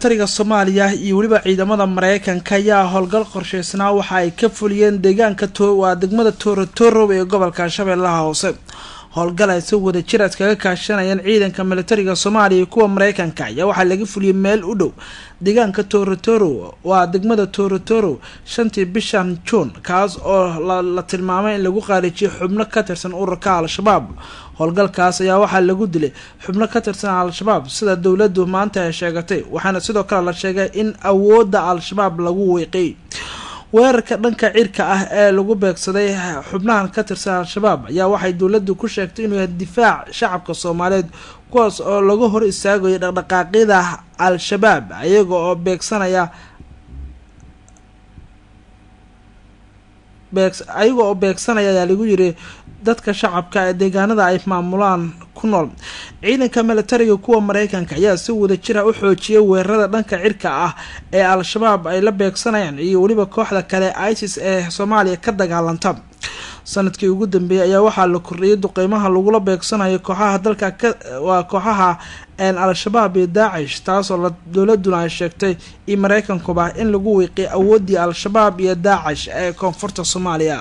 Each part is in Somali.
militariga soomaaliya iyo weliba ciidamada mareykanka ayaa howlgal qorsheysnaa waxa ay ka fuliyeen deegaanka waa degmada toorotorow ee gobolka shabeellaha hoose howlgal ay si wada jir iskaga kaashanayeen ciidanka militariga soomaaliya iyo kuwa mareykanka ayaa waxaa laga fuliyey meel u dhow deegaanka toorotorow waa degmada toorotorow shantii bishan juun kaas oo la tilmaamay in lagu qaarijiyo xubno ka tirsan ururka al-shabaab howlgalkaas ayaa waxaa lagu dilay xubno ka tirsan al-shabaab sida dowladdu maanta ay sheegatay waxaana sidoo kale la sheegay in awoodda al-shabaab lagu weeqay weerarka dhanka cirka ah ee lagu beegsaday xubnahan ka tirsan al-shabaab ayaa waxay dowladdu ku sheegtay inuu yahay difaac shacabka soomaaliyeed kuwaas oo laga hor istaagayo dhaqdhaqaaqyada al-shabaab iyaga oo beegsanaya ayaga oo beegsanaya ayaa lagu yiri dadka shacabka ee deegaanada ay maamulaan ku nool ciidanka militariga kuwa mareykanka ayaa si wada jira u xoojiyay weerarada dhanka cirka ah ee al-shabaab ay la beegsanayaan iyo weliba kooxda kale isis ee soomaaliya ka dagaalanta sanadkii ugu dambeeyay ayaa waxaa la kordhiyay duqeymaha lagula beegsanayo kooxaha dalka waa kooxaha al-shabaab iyo daacish taasoo dowladuna ay sheegtay iyo mareykankuba in lagu wiiqiy awoodii al-shabaab iyo daacish ee koonfurta soomaaliya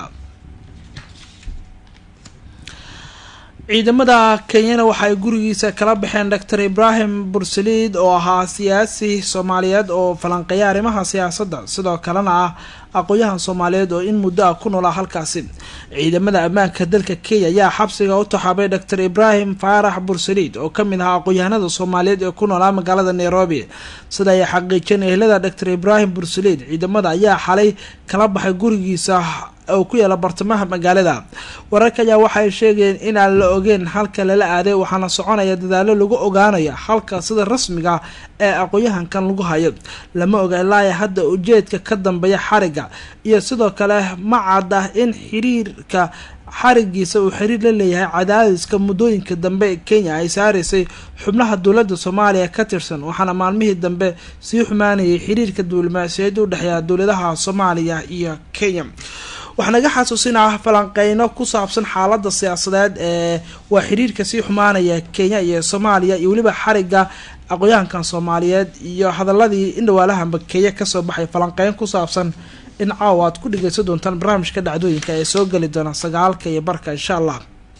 ciidamada kenyana waxa ay gurigiisa kala baxeen doctor ibrahim bursaliid oo ahaa siyaasi soomaaliyeed oo falanqeeya arrimaha siyaasadda sidoo kalena ah aqoon-yahan soomaaliyeed oo in muddo ah ku noolaa halkaasi ciidamada ammaanka dalka kenya ayaa xabsiga u taxaabay doctor ibrahim faarax bursaliid oo kamid ahaa aqoon-yahanada soomaaliyeed ee ku noolaa magaalada nairobi sida ay xaqiijeen ehelada doctor ibrahim bursaliid ciidamada ayaa xalay kala baxay gurigiisa oo ku yaala bartamaha magaalada wararka ayaa waxay sheegayeen inaan la ogeyn halka lala aaday waxaana soconaya dadaalo lagu ogaanayo halka sida rasmiga ee aqoon-yahankan lagu hayo lama oga ilaa hadda ujeedka ka dambeeya xariga iyo sidoo kale ma cadda in xiriirka xarigiisa uu xiriir la leeyahay cadaadiska muddooyinka dambe ee kenya ay saaraysay xubnaha dowladda soomaaliya ka tirsan waxaana maalmihii dambe sii xumaanayay xiriirka diblomaasiyaed u dhexeeya dowladaha soomaaliya iyo kenya waxaa naga xasuusinah falanqeyno ku saabsan xaalada siyaasadeed ee waa xiriirka sii xumaanaya kenya iyo soomaaliya iyo weliba xariga aqoon-yahankan soomaaliyeed iyo hadaladii indhawaalahanba kenya kasoo baxay falanqeyn ku saabsan in caawa aad ku dhegeysan doontaan barnaamijka dhacdooyinka ee soo geli doona sagaalka iyo barka insha allah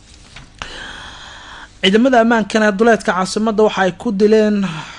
ciidamada ammaankana duleedka caasimada waxa ay ku dileen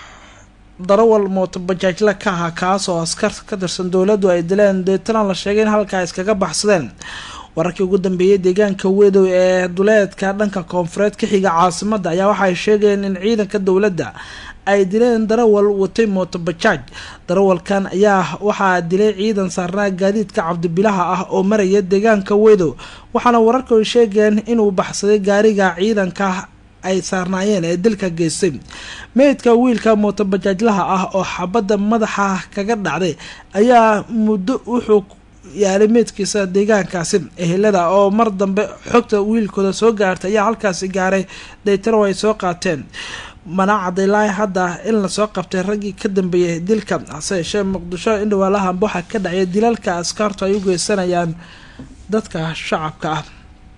darawal mootobajaajla ka ahaa kaas oo askar ka tirsan dowladdu ay dileen deetana la sheegay in halkaa iskaga baxsadeen wararkii ugu dambeeyay deegaanka wedow ee duleedka dhanka koonfureed ka xiga caasimada ayaa waxaay sheegayeen in ciidanka dowladda ay dileen darawal watay mootobajaaj darawalkan ayaa waxaa dilay ciidan saarnaa gaadiidka cabdibilaha ah oo maraya deegaanka wedow waxaana wararka ay sheegayeen inuu baxsaday gaariga ciidanka ay saarnaayeen ee dilka geystay meydka wiilka mootobajaajlaha ah oo xabadda madaxa kaga dhacday ayaa muddo wuxuu yaalay meydkiisa deegaankaasi ehelada oo mar dambe xogta wiilkooda soo gaartay ayaa halkaasi gaaray daytaro ay soo qaateen mana cadilaahi hadda in lasoo qabtay raggii ka dambeeyay dilka hase yeeshee muqdisho indhawaalahanba waxaa ka dhacay dilalka askaartu ay u geysanayaan dadka shacabka ah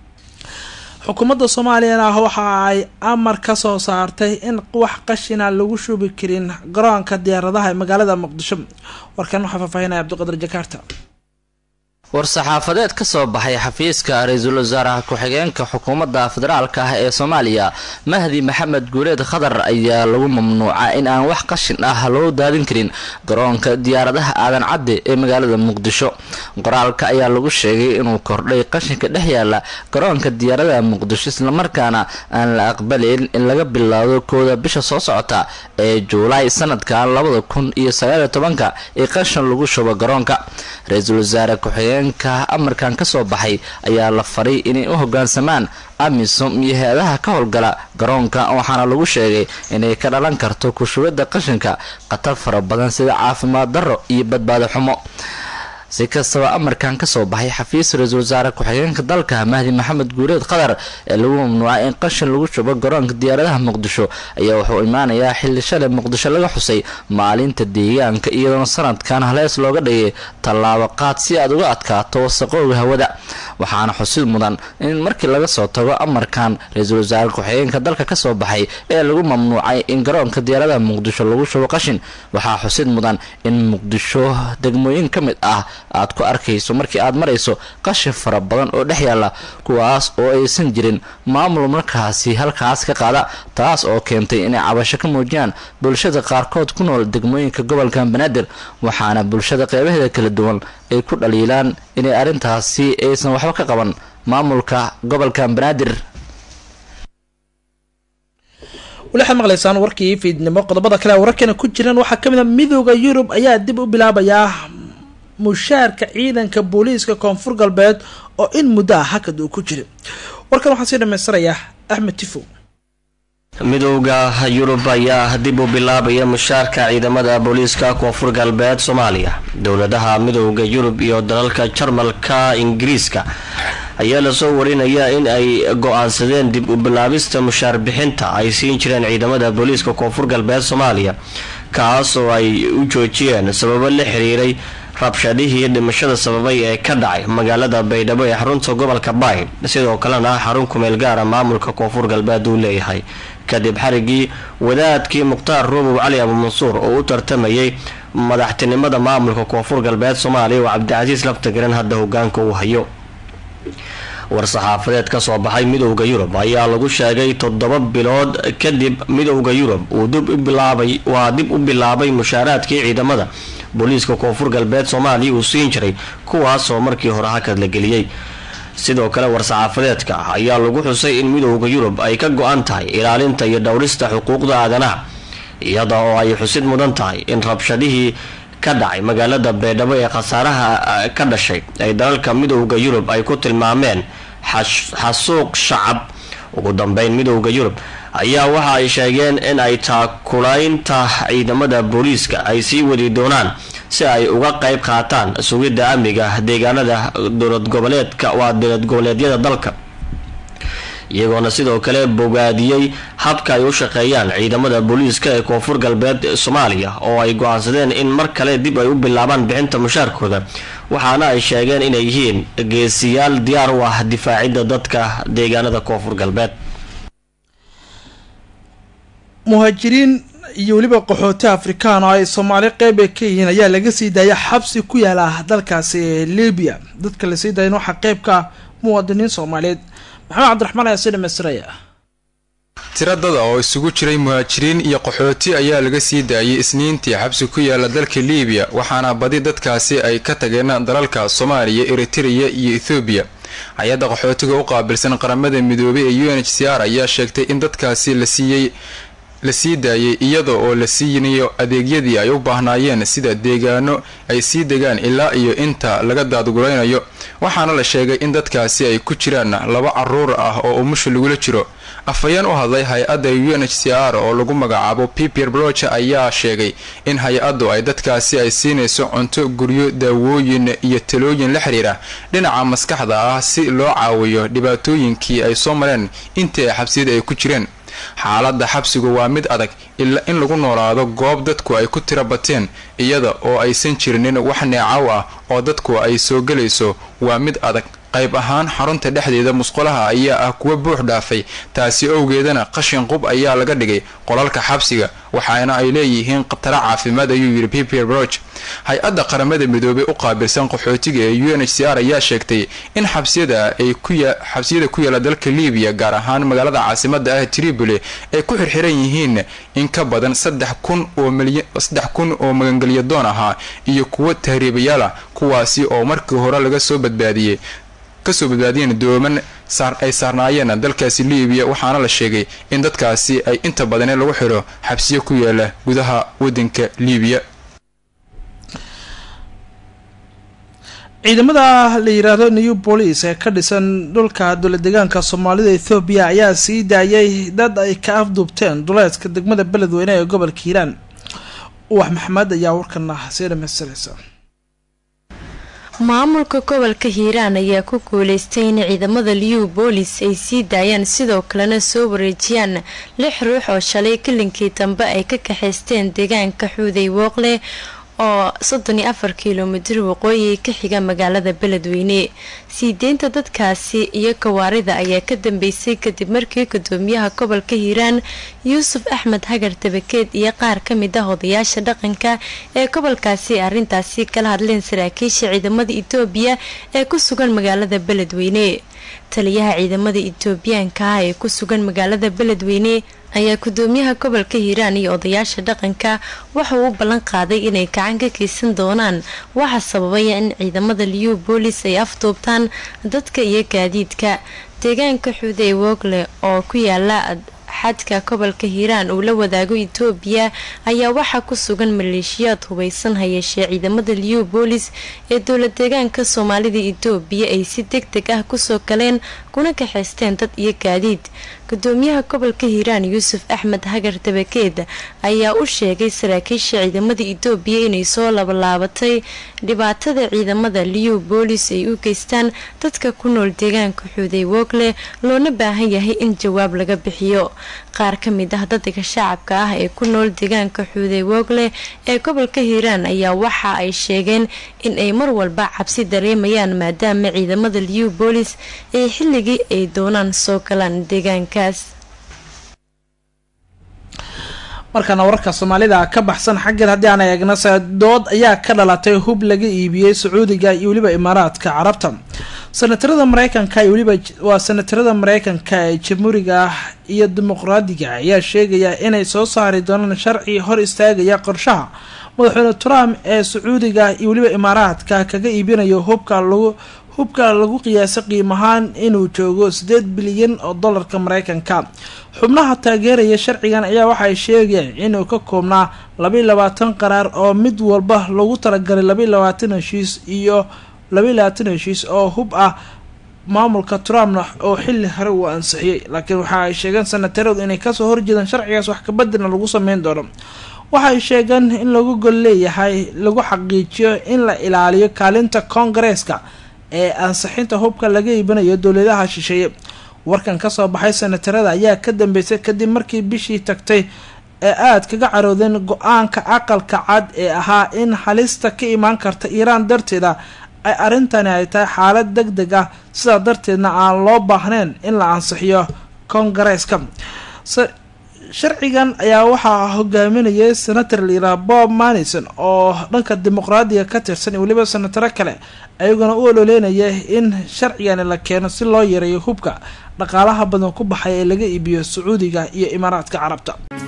xukuumadda soomaaliyana waxa ay amar ka soo saartay in wax qashina lagu shubi karin garoonka diyaaradaha ee magaalada muqdisho warkan waxaa faahfaahinaya cabdiqadir jakaarta war-saxaafadeed ka soo baxay xafiiska ra-iisul wasaaraha ku-xigeenka xukuumadda federaalka ah ee soomaaliya mahdi maxamed guuleed khadar ayaa lagu mamnuuca in aan wax qashin ah loo daadin karin garoonka diyaaradaha aadan cadde ee magaalada muqdisho qoraalka ayaa lagu sheegay inuu kordhay qashinka dhex yaala garoonka diyaaradaha muqdisho islamarkaana aan la aqbalayn in laga bilaabo kooda bisha soo socota ee juulaay sanadkan labada kun iyo sagaaliyo tobanka ee qashin lagu shubo garoonka ra-iisul wasaare ku-xigeen amarkan ka soo baxay ayaa la faray inay u hogaansamaan amisom iyo hay-adaha ka howlgala garoonka waxaana lagu sheegay inay ka dhalan karto kushubidda qashinka khatar fara badan sida caafimaad darro iyo badbaado xumo si kastaba amarkan kasoo baxay xafiis ra-iisul wasaare ku-xigeenka dalka mahdi maxamed guureed qatar ee lagu mamnuucay in qashin lagu shubo garoonka diyaaradaha muqdisho ayaa wuxuu imaanayaa xilli shalay muqdisho laga xusay maalinta deegaanka iyadoona sanadkan halees looga dhigay tallaabo qaad si aad uga adkaato wasaqooga hawada waxaana xusid mudan in markii laga soo tago amarkan ra-iisul wasaare ku-xigeenka dalka kasoo baxay ee lagu mamnuucay in garoonka diyaaradaha muqdisho lagu shubo qashin waxaa xusid mudan in muqdisho degmooyin ka mid ah aad ku arkayso markii aad marayso qashin fara badan oo dhex yaala kuwaas oo aysan jirin maamul markaasi halkaas ka qaada taas oo keentay inay cabasho ka muujiyaan bulshada qaarkood ku nool degmooyinka gobolka banaadir waxaana bulshada qeybaheeda kala duwan ay ku dhaliilaan inay arrintaasi aysan waxba ka qaban maamulka gobolka banaadir weli waxaad maqlaysaan warkii fiidnimo qodobada kale wararkeena ku jiraan waxaa kamid a midooda yurub ayaa dib u bilaabayaa mushaarka ciidanka booliiska koonfur galbeed oo in muddo ah hakad uu ku jira warkan waxaa sii dhamaystirayaa axmed tifo midowda yurub ayaa dib u bilaabaya mushaarka ciidamada booliiska koonfur galbeed soomaaliya dowladaha midowda yurub iyo dalalka jarmalka ingiriiska ayaa lasoo warinaya in ay go-aansadeen dib u bilaabista mushaar bixinta ay siin jireen ciidamada booliiska koonfur galbeed soomaaliya kaas oo ay u joojiyeen sababo la xiriiray rabshadihii dhimashada sababay ee ka dhacay magaalada baydhabo ee xarunta gobolka baay sidoo kalena xarun kumeel gaara maamulka koonfur galbeed uu leeyahay kadib xarigii wadaadkii mukhtaar ruubow cali abuumansuur oo u tartamayay madaxtinimada maamulka koonfur galbeed soomaaliya oo cabdicasiis laftagaran hadda hogaanka uu hayo war-saxaafadeed ka soo baxay midowda yurub ayaa lagu sheegay toddoba bilood kadib midowda yurub uu dib u bilaabay waa dib u bilaabay mushaaraadkii ciidamada booliiska koonfur galbeed soomaaliya uu siin jiray kuwaasoo markii hore hakad la geliyey sidoo kale war-saxaafadeedka ayaa lagu xusay in midowda yurub ay ka go-an tahay ilaalinta iyo dhowrista xuquuqda aadanaha iyada oo ay xusid mudan tahay in rabshadihii ka dhacay magaalada baydhabo ee khasaaraha ka dhashay ay dalalka midowda yurub ay ku tilmaameen xasuuq shacab ugu dambeyn midowda yurub ayaa waxa ay sheegeen in ay taakulaynta ciidamada booliiska ay sii wadi doonaan si ay uga qayb qaataan sugidda amniga deegaanada dowlad goboleedka waa dowlad goboleedyada dalka iyagoona sidoo kale bogaadiyey habka ay u shaqeeyaan ciidamada booliiska ee koonfur galbeed soomaaliya oo ay go-aansadeen in mar kale dib ay u bilaabaan bixinta mushaarkooda waxaana ay sheegeen inay yihiin geesiyaal diyaar u ah difaacidda dadka deegaanada koonfur galbeed muhaajiriin iyo weliba qaxooti afrikaan oo ay soomaali qeyb ay ka yihiin ayaa laga sii daaya xabsi ku yaala dalkaasi libiya dadka lasii daayan waxaa qeybka muwaadiniin soomaaliyeed maxamed cabdiraxmaan ayaa sii dhamaystiraya tira dada oo isugu jiray muhaajiriin iyo qaxooti ayaa laga sii daayay isniintii xabsi ku yaala dalka liibiya waxaana badi dadkaasi ay ka tageen dalalka soomaaliya eritreya iyo ethoobiya hay-adda qaxootiga u qaabilsan qaramada midoobay ee u n h c r ayaa sheegtay in dadkaasi la siiyey la sii daayay iyada oo la siinayo adeegyadii ay u baahnaayeen sida deegaano ay sii degaan ilaa iyo inta laga daadguraynayo waxaana la sheegay in dadkaasi ay ku jiraan laba caruur ah oo umusha lagula jiro afhayeen u hadlay hay-adda u n h c r oo lagu magacaabo pipier broche ayaa sheegay in hay-addu ay dadkaasi ay siinayso cunto guryo daawooyin iyo talooyin la xiriira dhinaca maskaxda ah si loo caawiyo dhibaatooyinkii ay soo mareen intii ay xabsiyada ay ku jireen xaaladda xabsigu waa mid adag ilaa in lagu noolaado goob dadku ay ku tira bateen iyada oo aysan jirinin wax neecaw ah oo dadku ay soo gelayso waa mid adag qayb ahaan xarunta dhexdeeda musqulaha ayaa ah kuwa buux dhaafay taasi owgeedana qashin qub ayaa laga dhigay qolalka xabsiga waxaana ay leeyihiin khataro caafimaad ayuu yidhi pipier broch hay-adda qaramada midoobay u qaabilsan qaxootiga ee u n h c r ayaa sheegtay in xabsiyada ay xabsiyada ku yaala dalka libiya gaar ahaan magaalada caasimada ah tripoli ay ku xirxiran yihiin in ka badan saddex kun oo saddex kun oo magangelyadoon ahaa iyo kuwo tahriibayaal ah kuwaasi oo markii hore laga soo badbaadiyey kasoo badbaadiyeen dooman ay saarnaayeen dalkaasi libiya waxaana la sheegay in dadkaasi ay inta badane lagu xiro xabsiyo ku yaala gudaha wadanka libiya ciidamada la yiraahdo new police ee ka dhisan dhulka dowla deegaanka soomaalida ethoobiya ayaa sii daayay dad ay ka afduubteen duleedka degmada beledweyne ee gobolka hiiraan uwax maxamed ayaa warkana sii dhamaystiraysa maamulka gobolka hiiraan ayaa ku guuleystay in ciidamada liu boolis ay sii daayaan sidoo kalena soo wareejiyaan lix ruux oo shalay kalinkii dambe ay ka kaxaysteen deegaanka xuuday wooqle oo soddon iyo afar kilomitir waqooyi ka xiga magaalada beledweyne sii deynta dadkaasi iyo kawaarida ayaa ka dambeysay kadib markii gudoomiyaha gobolka hiiraan yuusuf axmed hagar dabakeed iyo qaar ka mid ah odayaasha dhaqanka ee gobolkaasi arrintaasi kala hadleen saraakiisha ciidamada itoobiya ee ku sugan magaalada beledweyne taliyaha ciidamada itoobiyaanka ah ee ku sugan magaalada beledweyne ayaa gudoomiyaha gobolka hiiraan iyo odayaasha dhaqanka waxa uu u ballan qaaday inay gacan ka geysan doonaan waxa sababaya in ciidamada liyu boolis ay afduubtaan dadka iyo gaadiidka deegaanka xuude ee wogle oo ku yaala xadka gobolka hiiraan uu la wadaago itoobiya ayaa waxaa ku sugan maleeshiyaad hubeysan hayeeshee ciidamada liyu boolis ee dowla deegaanka soomaalida itoobiya ay si deg deg ah kusoo galeen kuna kaxaysteen dad iyo gaadiid gudoomiyaha gobolka hiiraan yuusuf axmed hagar dabakeed ayaa u sheegay saraakiisha ciidamada itoobiya inay soo labalaabatay dhibaatada ciidamada liyu boolis ay u geystaan dadka ku nool deegaanka xuuday wogle loona baahan yahay in jawaab laga bixiyo qaar ka mid ah dadka shacabka ah ee ku nool deegaanka xuuday wogle ee gobolka hiiraan ayaa waxa ay sheegeen in ay mar walba cabsi dareemayaan maadaama ciidamada liyu boolis ay xilligii ay doonaan soo galaan deegaankaas markaana wararka soomaalida ka baxsan xaggeed haddii aan eegna dood ayaa ka dhalatay hub laga iibiyey sacuudiga iyo weliba imaaraadka carabta sanatarada mareykanka iyo weliba waa sanatarada mareykanka ee jamhuuriga ah iyo dimuqraadiga ayaa sheegaya inay soo saari doonaan sharci hor istaagaya qorshaha madaxweyne trump ee sacuudiga iyo weliba imaaraadka kaga iibinayo hubka lagu hubka lagu qiyaasay qiimahaan inuu joogo sideed bilyan oo dollarka mareykanka xubnaha taageeraya sharcigan ayaa waxay sheegayeen inuu ka koobnaa labaiy labaatan qaraar oo mid walba lagu talagalay labaiy labaatan heshiis iyo labaiy labaatan heshiis oo hub ah maamulka trumpna oo xilli hore uu ansixiyey laakiin waxa ay sheegeen sanataradu inay kasoo horjeedaan sharcigaas wax kabeddelna lagu sameyn doono waxay sheegeen in lagu gol leeyahay lagu xaqiijiyo in la ilaaliyo kaalinta koongareeska ee ansixinta hubka laga iibinayo dowladaha shisheeye warkan kasoo baxay sanatarada ayaa ka dambeysay kadib markii bishii tagtay ee aada kaga caroodeen go-aanka aqalka cad ee ahaa in halista ka imaan karta iiraan darteeda ay arrintani ay tahay xaalad deg deg ah sidaa darteedna aan loo baahnayn in la ansixiyo koongareeska sharcigan ayaa waxaa hogaaminayay senator layiraha bob manison oo dhanka dimuqraadiga ka tirsan iyo weliba senataro kale ayaguna u ololeynaya in sharcigani la keeno si loo yareeyo hubka dhaqaalaha badan ku baxay ee laga iibiyo sacuudiga iyo imaaraadka carabta